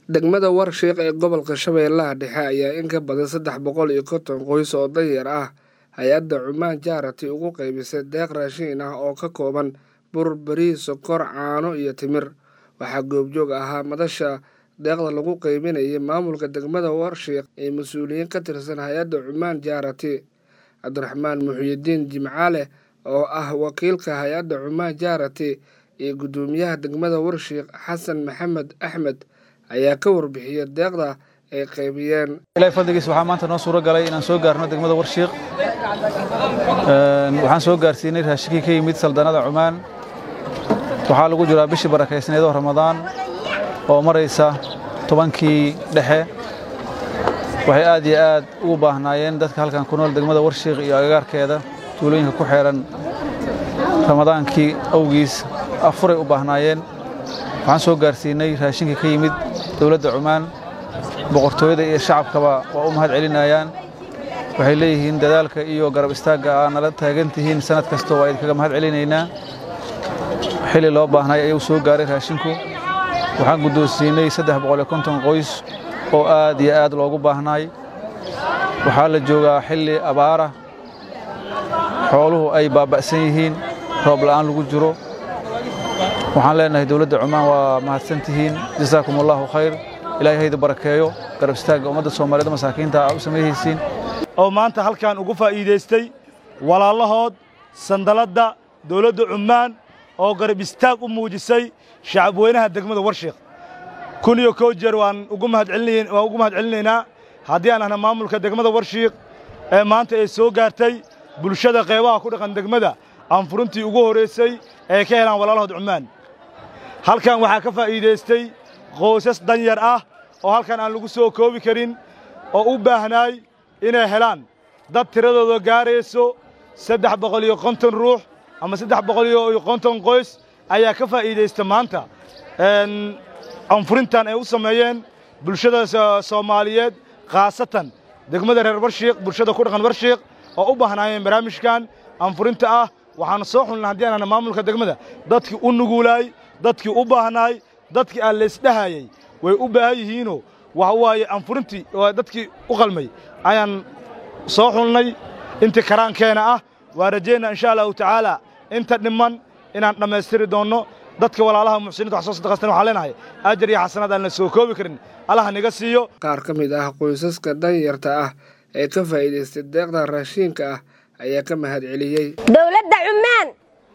degmada warshiiq ee gobolka shabeellaha dhexe ayaa in ka badan saddex boqol iyo konton qoys oo danyar ah hay-adda cumaan jaarati ugu qaybisay deeq raashiin ah oo ka kooban bur bariis sokor caano iyo timir waxaa goobjoog ahaa madasha deeqda lagu qaybinayay maamulka degmada warshiiq ee mas-uuliyiin ka tirsan hay-adda cumaan jaarati cabdiraxmaan muxiyidiin jimcaale oo ah wakiilka hay-adda cumaan jaarati iyo guddoomiyaha degmada warshiiq xasan maxamed axmed ayaa ka warbixiyay deeqda ay qaybiyeen ilahay fadligiis waxaa maanta noo suuro galay inaan soo gaarno degmada warshiiq waxaan soo gaarsiinay raashinkii ka yimid saldanada cumaan waxaa lagu jiraa bishii barakaysneed oo ramadaan oo maraysa tobankii dhexe waxay aad iyo aad ugu baahnaayeen dadka halkan ku nool degmada warshiiq iyo agagaarkeeda tuulooyinka ku xeedhan ramadaankii awgiis afuray u baahnaayeen waxaan soo gaarsiinay raashinkii ka yimid dowladda cumaan boqortooyada iyo shacabkaba waa u mahad celinayaan waxay leeyihiin dadaalka iyo garab istaagga aa nala taagan tihiin sanad kasta waa idinkaga mahad celinaynaa xilli loo baahnay ayuu soo gaaray raashinku waxaan guddoonsiinay saddex boqoliyo konton qoys oo aad iyo aad loogu baahnaay waxaa la joogaa xilli abaara xooluhu ay baaba'san yihiin roob la'aan lagu jiro waxaan leenahay dowladda cumaan waa mahadsan tihiin jasaakum allaahu khayr ilaahay hayda barakeeyo garab istaagga ummadda soomaaliyeed masaakiinta aa u samayhaysiin oo maanta halkan ugu faa'iidaystay walaalahood sandaladda dowladda cummaan oo garab istaag u muujisay shacabweynaha degmada warshiiq kun iyo kow jeer waan ugu mahad celinaynaa haddii aan ahna maamulka degmada warshiiq ee maanta ay soo gaartay bulshada qeybaha ku dhaqan degmada aanfurintii ugu horraysay ee ka helaan walaalahood cummaan halkan waxaa ka faa'iidaystay qoysas danyar ah oo halkan aan lagu soo koobi karin oo u baahnaay inay helaan dad tiradooda gaarayso saddex boqol iyo konton ruux ama saddex boqol iyo konton qoys ayaa ka faa'iidaysta maanta anfurintan ay u sameeyeen bulshada soomaaliyeed khaasatan degmada reer warshiiq bulshada ku dhaqan warshiiq oo u baahnaayeen barnaamijkan anfurinta ah waxaanu soo xulnay haddii aanana maamulka degmada dadkii u nuguulaay dadkii u baahnaay dadkii aan laysdhahayey way u baahan yihiinoo waxa waaye anfurintii oo dadkii u qalmay ayaan soo xulnay intii karaankeena ah waa rajaynaa insha allahu tacaala inta dhimman inaan dhammaystiri doonno dadka walaalaha muxsiniinta wax soo sadaqaystan waxaan leenahay ajar iyo xasanaad aan la soo koobi karin allaha niga siiyo qaar ka mid ah qoysaska danyarta ah ee ka faa'iidaystay deeqda raashiinka ah ayaa ka mahad celiyey dowladda cummaan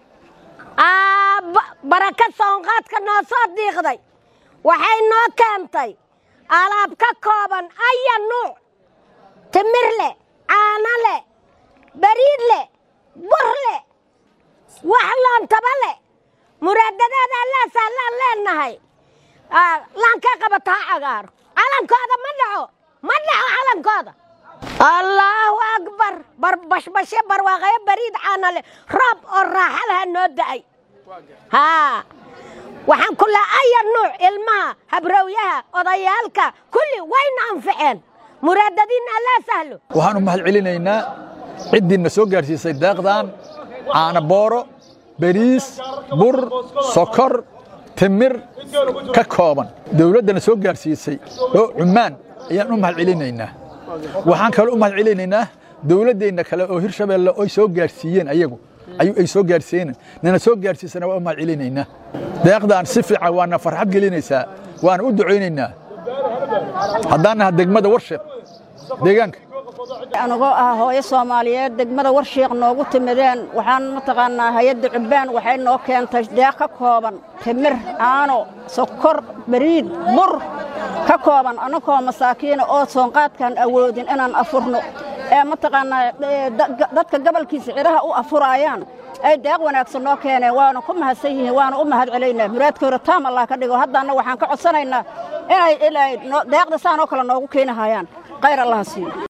baraka soonqaadka noo soo diiqday waxay noo keentay alaab ka kooban aya nuuc timir leh caano leh bariid leh bur leh wax loontaba leh muraadadaada allaasalaan leennahay laan ka qabata ha cagaaro calankooda ma dhaco ma dhaco calankooda allaahu akbar barbashbashe barwaaqayo bariid caana leh roob oo raaxalaha noo da'ay haa waxaan ku laha aya nuuc ilmaha habrowyaha odayaalka kulli wayna anficeen muraadadiinna allaa sahlo waxaan u mahad celinaynaa ciddiinna soo gaadhsiisay deeqdan caana booro bariis bur sokor timir ka kooban dawladdana soo gaadhsiisay oo cummaan ayaan u mahad celinaynaa waxaan kaloo u mahad celinaynaa dawladdeenna kale oo hirshabeelle oy soo gaadhsiiyeen ayagu ay soo gaadhsiiyeen nana soo gaadhsiisana waa u mahad celinaynaa deeqdan si fiican waana farxad gelinaysaa waana u ducaynaynaa haddaan naha degmada warshiiq deegaanka anigoo ah hooyo soomaaliyeed degmada warshiiq noogu timideen waxaan mataqaanaa hay-adda cubbaan waxay noo keentay deeq ka kooban timir caano sokor bariid bur ka kooban annagoo masaakiina oo soonqaadkaan awoodin inaan afurno ee mataqaanaa dadka gobolkiisa cidhaha u afuraayaan ay deeq wanaagsan noo keeneen waana ku mahadsan yihiin waana u mahad celaynaa muraadkooda taam allah ka dhigo haddaanna waxaan ka codsanaynaa inay deeqda saanoo kale noogu keenahayaan khayr allaha siiyo